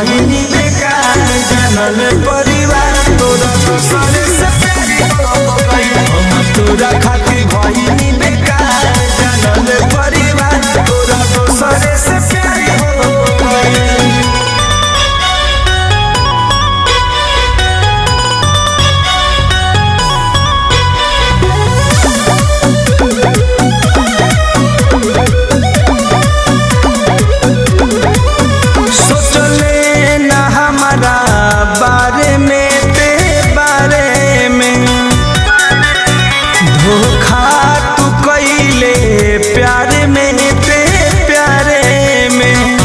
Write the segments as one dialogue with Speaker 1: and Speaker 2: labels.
Speaker 1: भइनी बेकार जानल परिवार तोरा दूसरे से प्यार हो गइल हम तोरा खातिर भइनी बेकार जानल परिवार तोरा दूसरे से प्यार हो गइल सोचले न हमारा बारे में ते बारे में धोखा तू कैले प्यारे में ते प्यारे में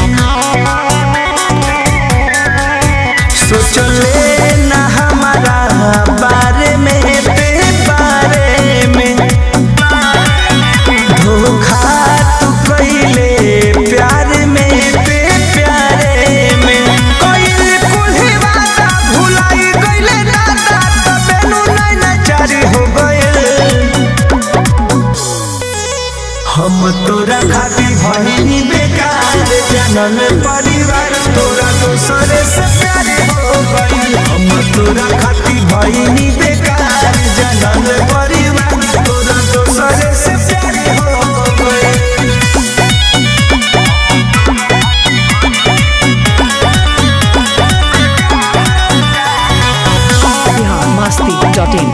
Speaker 1: सोचले न हमारा बारे में ते बारे में धोखा तू कैले प्यार में ते प्यारे में कइल कुल्ही वादा भुलाई गइले दादा तबेनु नहीं नचारी हो गइल हम तोरा खातिर भइनी बेकार जनम परिवार तोरा दूसरे से प्यार हो गइल हम तोरा खातिर भइनी बेकार जनम परिवार तोरा दूसरे से प्यार हो गइल
Speaker 2: biharmasti.in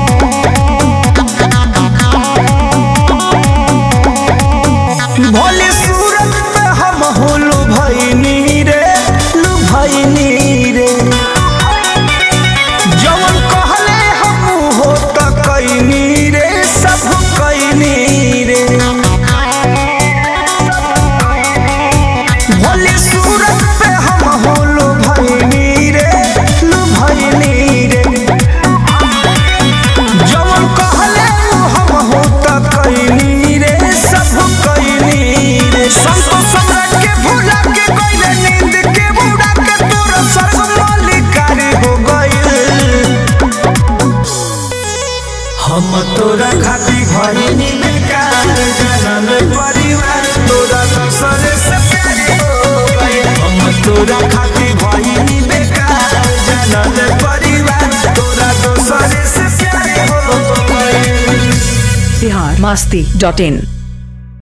Speaker 1: भोले सूरत पे हम होलू भैनी रे लू भैनी रे जवन कहले हम हो त कैनी रे सब कैनी रे भोले सूरत पे हम होलू भैनी रे लू भैनी रे जवन कहले हम हो त कैनी रे सब कैनी रे संतो सम्राट के भुला के गइले नींद के बुड़ा के तोर स्वर्ग मालिकारी हो गइल हम तोरा खातिर भइनी बेकार जनम परिवार तोरा दूसरे से प्यार हो गइल हम तोरा खातिर भइनी बेकार जनम परिवार तोरा दूसरे से प्यार हो गइल
Speaker 2: biharmasti.in